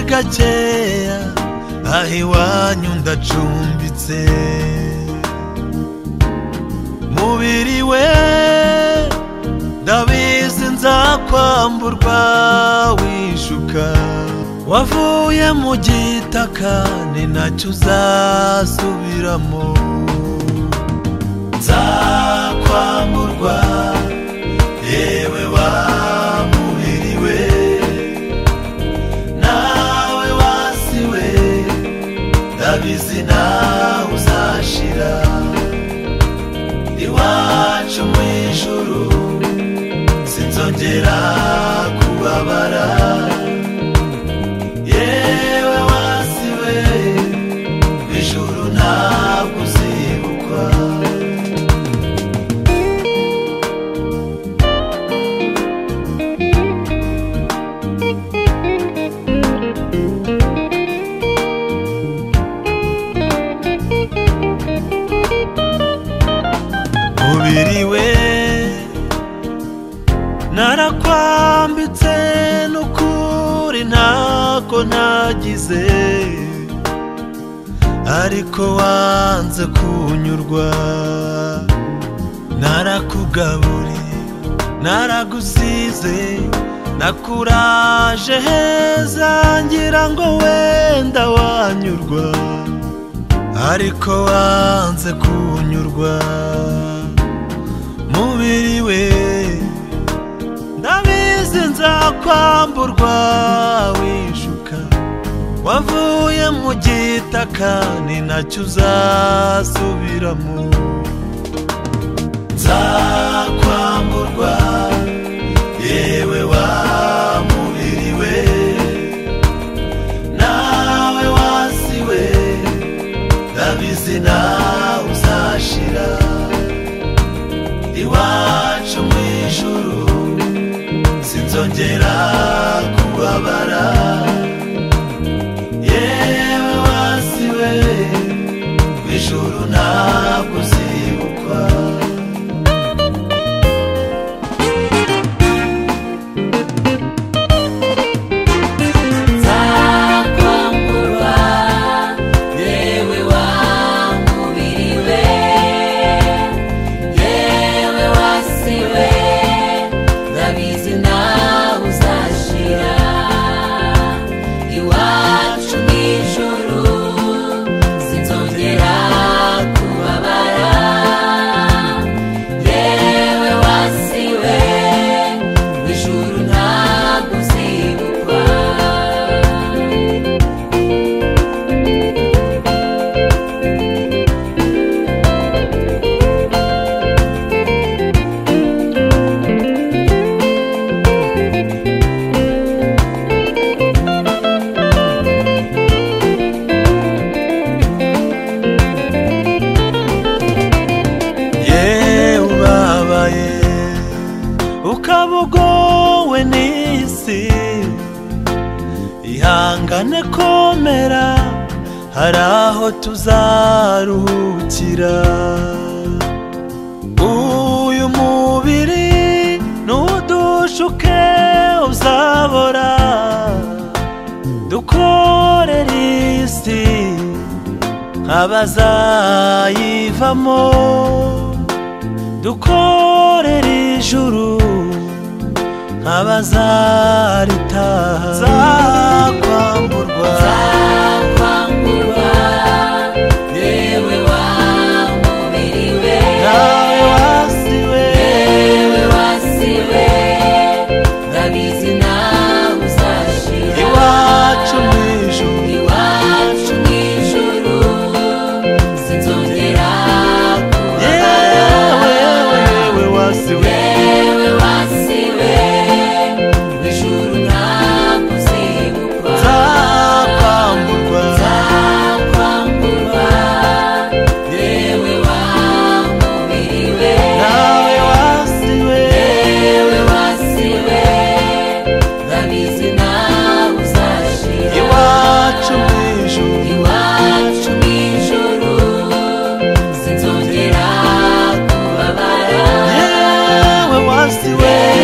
gakeya aho iwanyu ndacumbitse mubiri we ndabizi nzakwamburwa wishuka wavuye mu gitaka ni nacyo uzasubiramo nzakwamburwa yewe wa mubiri we nawe wasi we ndabizi nawe uzashira iwacu mu ijuru sinzongera kubabara yewe wasi we ijuru ntabwo uzibukwa umubiri we narakwambitse n'ukuri ntako nagize ariko wanze kunyurwa narakugaburiye naragusize nakuraje heza ngira ngo wenda wanyurwa ariko wanze kunyurwa mubiri we ndabizi nzakwamburwa wishuka wavuye mu gitaka ni nacyo uzasubiramo nzakwamburwa yewe wa mubiri we nawe wasi we ndabizi nawe uzashira iwacu mu ijuru sinzongera kubabara yewe wasi we mu ijuru ntabwo uzibukwa nzakwamburwa yewe wa mubiri we yewe wasi we ndabizi nawe uzashira iwacu mu ijuru sinzongera kubabara yewe wasi we mu ijuru ntabwo uzibukwa yewe ubabaye ukaba ugowe n'isi ihangane komera hari aho tuzaruhukira uyu mubiri nudushuke uzabora dukorere isi abazayivamo dukorera ijuru abazaritaha zakwamburwa Zakwamburwa yewe wa mubiri we nawe wasiwe yewe wasi we ndabizi nawe uzashira iwacu mu ijuru iwacu mu ijuru sinzongera yewe kubabara wewe wasiwe yewe wasi we mu ijuru ntabwo uzibukwa zakwamburwa nzakwamburwa yewe wa mubiri we nawe wasiwe yewe wasi we ndabizi nawe uzashira iwacu mu ijuru iwacu mu ijuru sinzongera kubabara yewe wasiwe